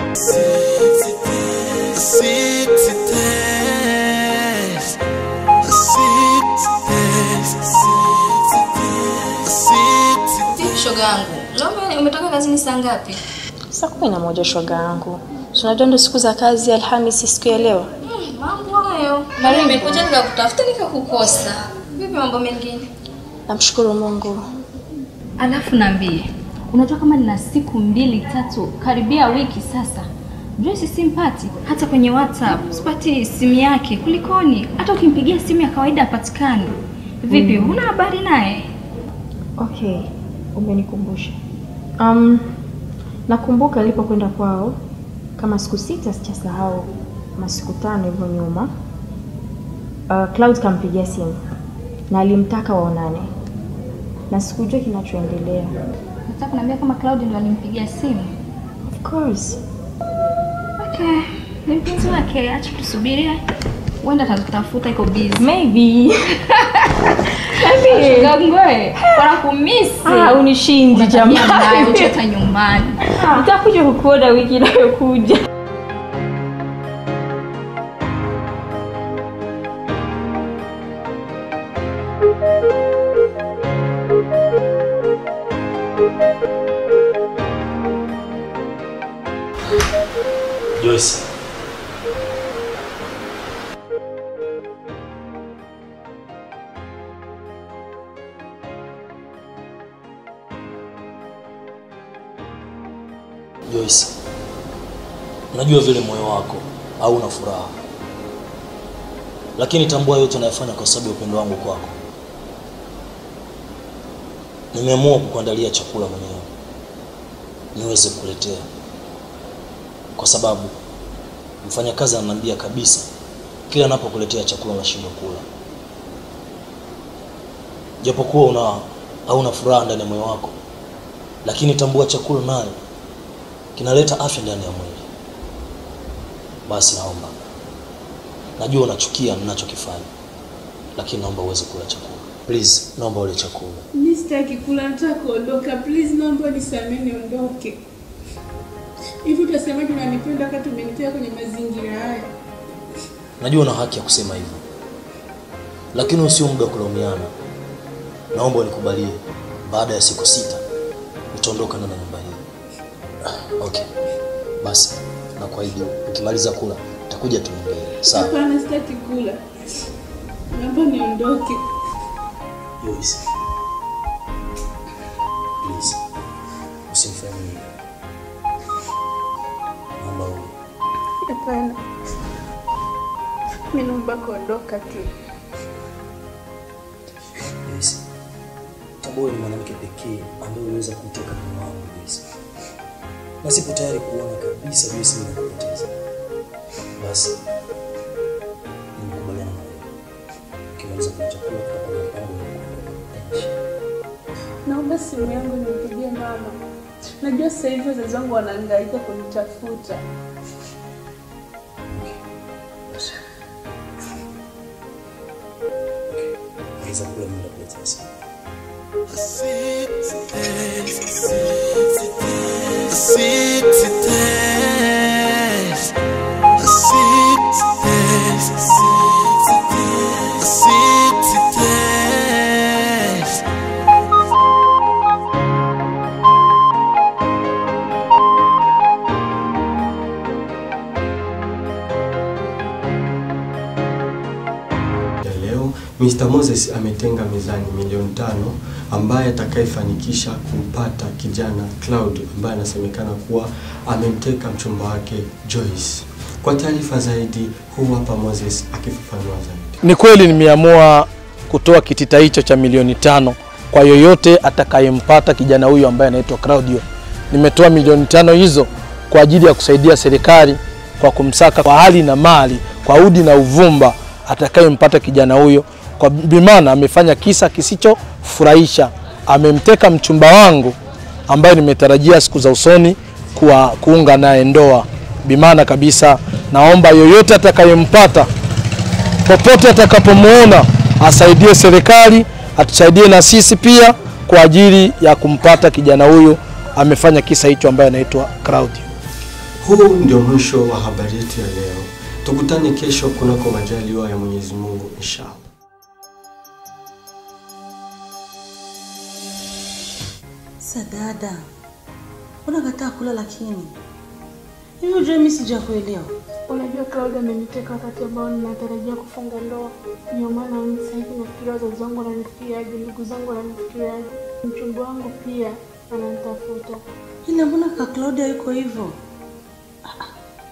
Shoga yangu, leo umetoka kazini saa ngapi? Saa kumi na moja shoga yangu. Si Unajua ndo siku za kazi, Alhamisi siku ya leo. Hmm, mambo hayo. Nimekuja nikakutafuta nikakukosa. Vipi mambo mengine? Namshukuru Mungu. Alafu naambie, unajua kama nina siku mbili tatu karibia wiki sasa Joyce simpati hata kwenye WhatsApp, sipati simu yake. Kulikoni? Hata ukimpigia simu ya kawaida hapatikani. Vipi, huna habari naye? Okay, umenikumbusha. Um, nakumbuka alipokwenda kwao kama siku sita, sijasahau kama siku tano hivyo nyuma. Uh, Cloud kampigia simu na alimtaka waonane, na sikujua kinachoendelea. Nataka kuniambia kama Claudia ndo alimpigia simu. Of course. Okay, ni mpenzi wake, acha tusubirie. Huenda atakutafuta iko busy. Maybe. Shoga ngoe, wanakumisi. Ah, unishindi Jamani, jamani. hata nyumbani. Nitakuja kukuona wiki inayokuja. Joyce. Joyce. Najua vile moyo wako hauna furaha. Lakini tambua yote unayofanya kwa sababu ya upendo wangu kwako. Nimeamua kukuandalia chakula mwenyewe. Niweze kukuletea kwa sababu mfanyakazi ananiambia kabisa kila anapokuletea chakula unashindwa kula, japokuwa una hauna furaha ndani ya moyo wako, lakini tambua chakula nayo kinaleta afya ndani ya mwili. Basi naomba, najua unachukia ninachokifanya, lakini naomba uweze kula chakula please, naomba ule chakula. Mi sitaki kula, nataka kuondoka. Please, naomba nisamehe niondoke. Hivi utasemaje unanipenda wakati umenitoa kwenye mazingira haya? Najua una haki ya kusema hivyo, lakini usio muda wa kulaumiana. Naomba unikubalie, baada ya siku sita utaondoka ndani ya nyumba hii. Ah, Okay, basi nakuahidi, ukimaliza kula utakuja tuongee, sawa? Hapana, sitaki kula, naomba niondoke. Joyce, please usimfanye hivyo. Naomba u Hapana, mi naomba kuondoka tu. Joyce, Tabora ni mwanamke pekee ambaye uliweza kumteka moyo wangu Joyce, na sipo tayari kuona kabisa Joyce ninakupoteza. Basi nimekubaliana na wewe, ukimaliza kula chakula tutapanga mpango wa kuondoka. Haina shida. Naomba simu yangu nimpigie mama. Najua sasa hivi wazazi wangu wanahangaika kunitafuta. Basi. Maliza kula mimi nakuletea simu. ya leo Mr. Moses ametenga mezani milioni tano ambaye atakayefanikisha kumpata kijana Cloud ambaye anasemekana kuwa amemteka mchumba wake Joyce. Kwa taarifa zaidi, huu hapa Moses akifafanua zaidi. Ni kweli nimeamua kutoa kitita hicho cha milioni tano kwa yoyote atakayempata kijana huyu ambaye anaitwa Claudio. Nimetoa milioni tano hizo kwa ajili ya kusaidia serikali kwa kumsaka kwa hali na mali, kwa udi na uvumba atakayempata kijana huyo, kwa bimana amefanya kisa kisichofurahisha. Amemteka mchumba wangu ambaye nimetarajia siku za usoni kuwa kuunga naye ndoa. Bimana kabisa, naomba yoyote atakayempata popote atakapomwona asaidie serikali, atusaidie na sisi pia kwa ajili ya kumpata kijana huyu amefanya kisa hicho ambaye anaitwa Claudio. Huu ndio mwisho wa habari yetu ya leo. Tukutane kesho kunako majaliwa ya Mwenyezi Mungu inshallah. Sasa dada, unakataa kula lakini hivi ujue mimi sijakuelewa. Unajua Claudia ameniteka wakati ambao ninatarajia kufunga ndoa. Ndio maana mimi sasa hivi nafikiria wazazi wangu wananifikiriaje, ndugu zangu wananifikiriaje, mchumba wangu pia ananitafuta. Ila mbona ka Claudia yuko hivyo? Ah,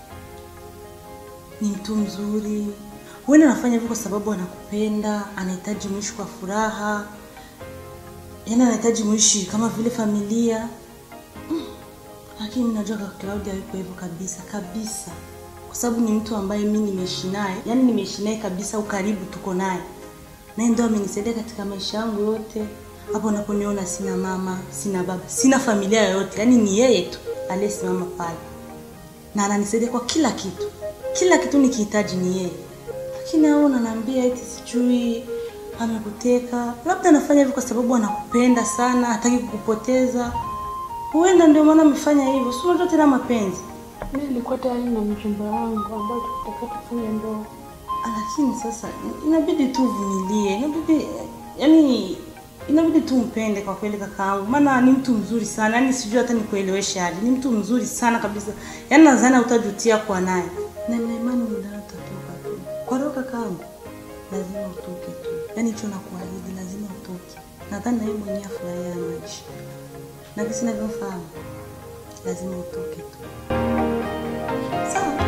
Ni mtu mzuri. Huenda anafanya hivyo kwa sababu anakupenda, anahitaji mwishi kwa furaha, yaani anahitaji mwishi kama vile familia. Mm. Lakini mimi najua kaka Claudia yuko hivyo kabisa kabisa, kwa sababu ni mtu ambaye mimi nimeishi naye, yaani nimeishi naye kabisa, ukaribu tuko naye, naye ndo amenisaidia katika maisha yangu yote. Hapo unaponiona sina mama, sina baba, sina familia yoyote, yaani ni yeye tu aliyesimama pale na ananisaidia kwa kila kitu, kila kitu nikihitaji ni yeye. Lakini au unaniambia eti sijui amekuteka, labda anafanya hivyo kwa sababu anakupenda sana, hataki kukupoteza. Huenda ndio maana amefanya hivyo, si unajua tena mapenzi. Mimi nilikuwa tayari na mchumba wangu ambao tutaka tufunge ndoa. Lakini sasa inabidi tu uvumilie, inabidi yani, inabidi tu umpende kwa kweli kakaangu, maana ni mtu mzuri sana, yani sijui hata nikueleweshe hadi, ni mtu mzuri sana kabisa, yani nadhani utajutia kwa naye, na nina imani muda utatoka tu. Kwa roho kakaangu, lazima utoke tu, yani hicho nakuahidi, lazima utoke. Nadhani na yeye mwenyewe afurahia maisha, na kisi navyofahamu, lazima utoke tu. Sawa.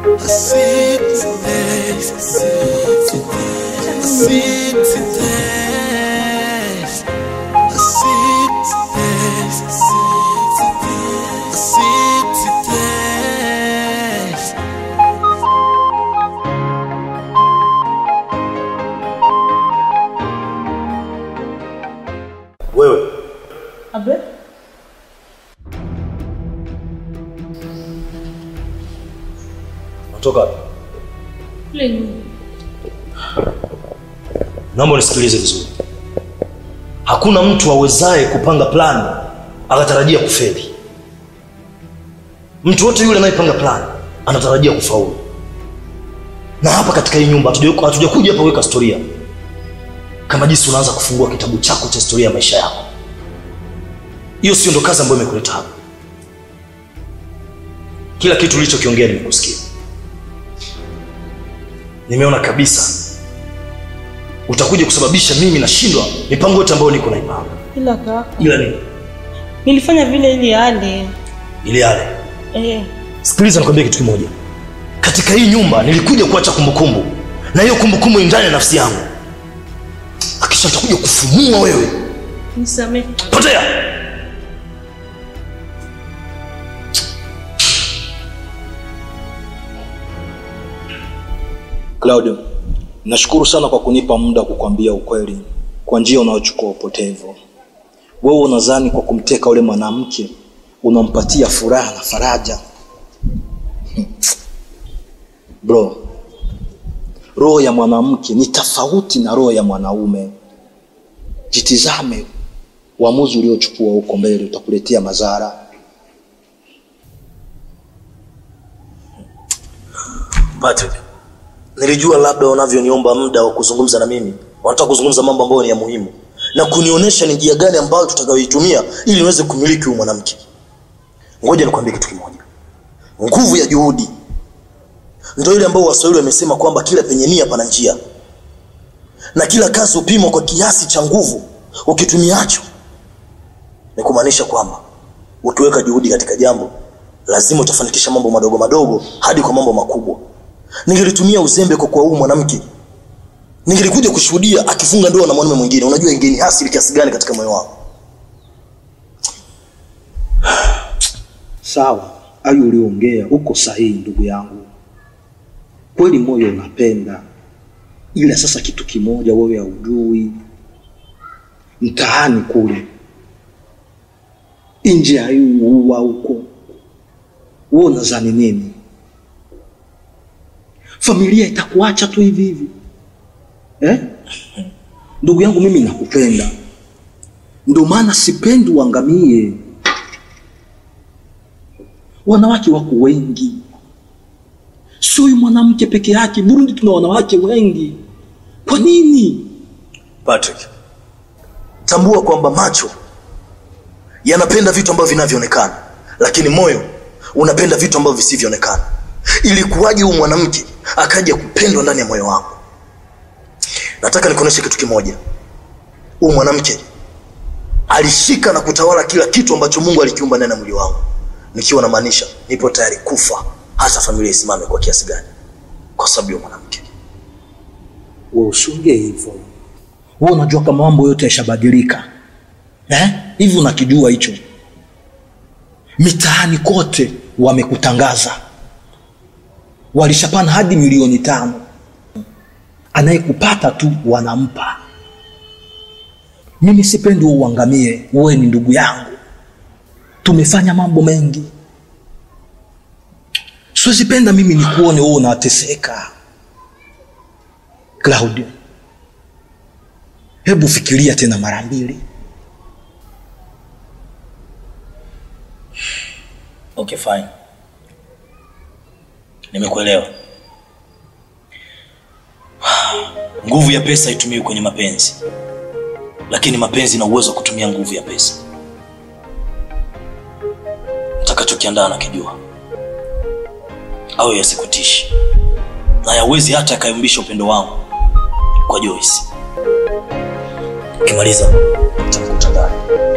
Wewe Abe? unatoka wapi? Kule nyuma. Naomba unisikilize vizuri. Hakuna mtu awezaye kupanga plani akatarajia kufeli. Mtu wote yule anayepanga plani anatarajia kufaulu. Na hapa katika hii nyumba hatuja- hatujakuja hapa kuweka historia, kama jinsi unaanza kufungua kitabu chako cha historia ya maisha yako. Hiyo sio ndo kazi ambayo imekuleta hapa. Kila kitu ulichokiongea nimekusikia, nimeona kabisa utakuja kusababisha mimi nashindwa mipango yote ambayo niko naipanga. Ila kaka, Ila nini? nilifanya vile ili ale. Ile yale. Eh. Sikiliza, nikwambie kitu kimoja. Katika hii nyumba nilikuja kuacha kumbukumbu, na hiyo kumbukumbu ni ndani ya nafsi yangu. Akisha nitakuja kufumua wewe. Nisamehe. Potea! Claudio, nashukuru sana kwa kunipa muda wa kukwambia ukweli kwa njia unayochukua upotevu. Wewe unadhani kwa kumteka ule mwanamke unampatia furaha na faraja? Bro, roho ya mwanamke ni tofauti na roho ya mwanaume. Jitizame, uamuzi uliochukua huko mbele utakuletea madhara. Patrick, nilijua labda wanavyoniomba muda wa kuzungumza na mimi, wanataka kuzungumza mambo ambayo ni ya muhimu na kunionyesha ni njia gani ambayo tutakayoitumia ili niweze kumiliki huyu mwanamke. Ngoja nikwambie kitu kimoja, nguvu ya juhudi ndio ile ambayo Waswahili wamesema kwamba kila penye nia pana njia, na kila kazi hupimwa kwa kiasi cha nguvu ukitumiacho. Ni kumaanisha kwamba ukiweka juhudi katika jambo, lazima utafanikisha mambo madogo madogo hadi kwa mambo makubwa. Ningelitumia uzembe kwa kuwa huyu mwanamke, ningelikuja kushuhudia akifunga ndoa na mwanamume mwingine, unajua ingeni hasili kiasi gani katika moyo wangu. Sawa, hayo ulioongea uko sahihi, ndugu yangu. Kweli moyo unapenda, ila sasa kitu kimoja wewe haujui, mtaani kule nje ya hii ua huko, wewe unadhani nini? Familia itakuacha tu hivi hivi eh? Ndugu yangu, mimi nakupenda, ndio maana sipendi uangamie. wanawake wako wengi sio huyu mwanamke peke yake burundi tuna wanawake wengi kwa nini Patrick, tambua kwamba macho yanapenda vitu ambavyo vinavyoonekana, lakini moyo unapenda vitu ambavyo visivyoonekana. Ili kuwaje huyu mwanamke akaja kupendwa ndani ya moyo wangu? Nataka nikuoneshe kitu kimoja. Huyu mwanamke alishika na kutawala kila kitu ambacho Mungu alikiumba ndani ya mwili wangu, nikiwa namaanisha nipo tayari kufa hata familia isimame kwa kiasi gani, kwa sababu ya mwanamke. wewe usiongee hivyo wewe unajua kama mambo yote yashabadilika eh? hivi unakijua hicho mitaani kote wamekutangaza walishapana hadi milioni tano anayekupata tu wanampa mimi sipendi wewe uangamie wewe ni ndugu yangu tumefanya mambo mengi siwezipenda mimi nikuone wewe unateseka Claudio, hebu fikiria tena mara mbili. Okay, fine. Nimekuelewa. Nguvu ya pesa haitumiwi kwenye mapenzi, lakini mapenzi na uwezo wa kutumia nguvu ya pesa. Utakachokiandaa nakijua, au yasikutishi na yawezi hata yakayumbisha upendo wangu kwa Joyce. Ukimaliza utamkuta ndani.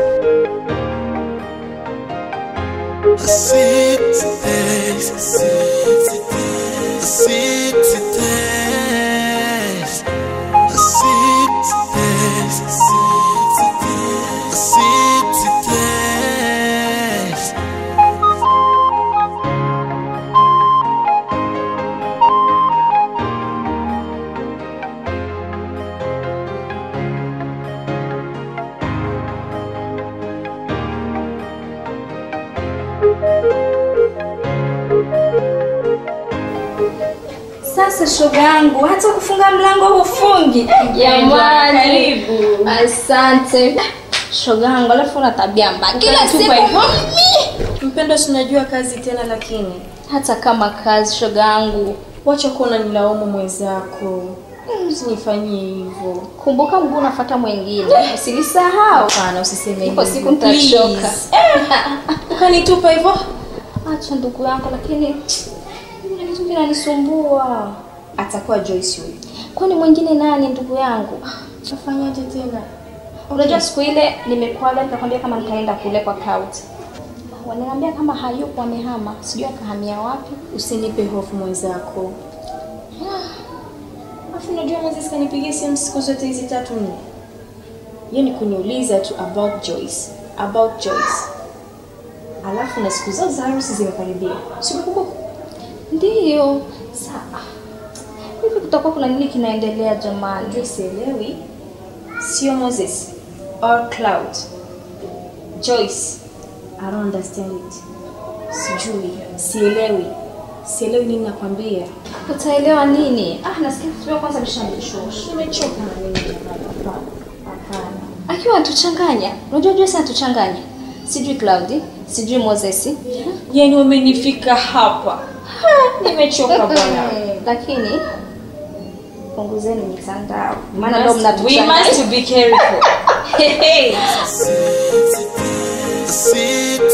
Sasa shoga yangu, hata kufunga mlango hufungi. Jamani, asante shoga yangu, alafu una tabia mbaya kila siku Mpendo, si unajua kazi tena, lakini hata kama kazi shoga yangu. wacha kuwa unanilaumu mwenzako. Usinifanyie hivyo. Kumbuka mguu unafuata mwingine, usilisahau. Hapana, usiseme Ipo hivyo. siku nitachoka. Please. Ukanitupa hivyo. Acha ndugu yangu, lakini kuna kitu kinanisumbua. Atakuwa Joyce huyu. Kwani mwingine nani ndugu yangu? Tafanyaje tena? Unajua siku ile nimekuaga nikakwambia kama nitaenda kule kwa Cloud. Wananiambia kama hayupo amehama, sijui akahamia wapi. Usinipe hofu mwenzako. Alafu unajua Moses kanipigia simu siku zote hizi tatu nne. Yeye ni kuniuliza tu about Joyce, about Joyce. Alafu na siku zao za harusi zimekaribia. Sikukumbuka. Ndiyo. Saa. Hivi kutakuwa kuna nini kinaendelea jamani? Ndio sielewi. Sio Moses or Cloud. Joyce. I don't understand it. Sijui, sielewi. Sielewi nini nakwambia. Utaelewa nini? Ah, nasikia kitu kwanza nishamshusha. Nimechoka na mimi jamani. Hapana. Hapana. Akiwa anatuchanganya. Unajua Joyce anatuchanganya. Sijui Cloud, sijui Moses. Yaani wamenifika hapa. Ha, nimechoka bwana. Lakini punguzeni mitandao. Maana ndio We mnatuchanganya. must be careful. Hey, hey. Sit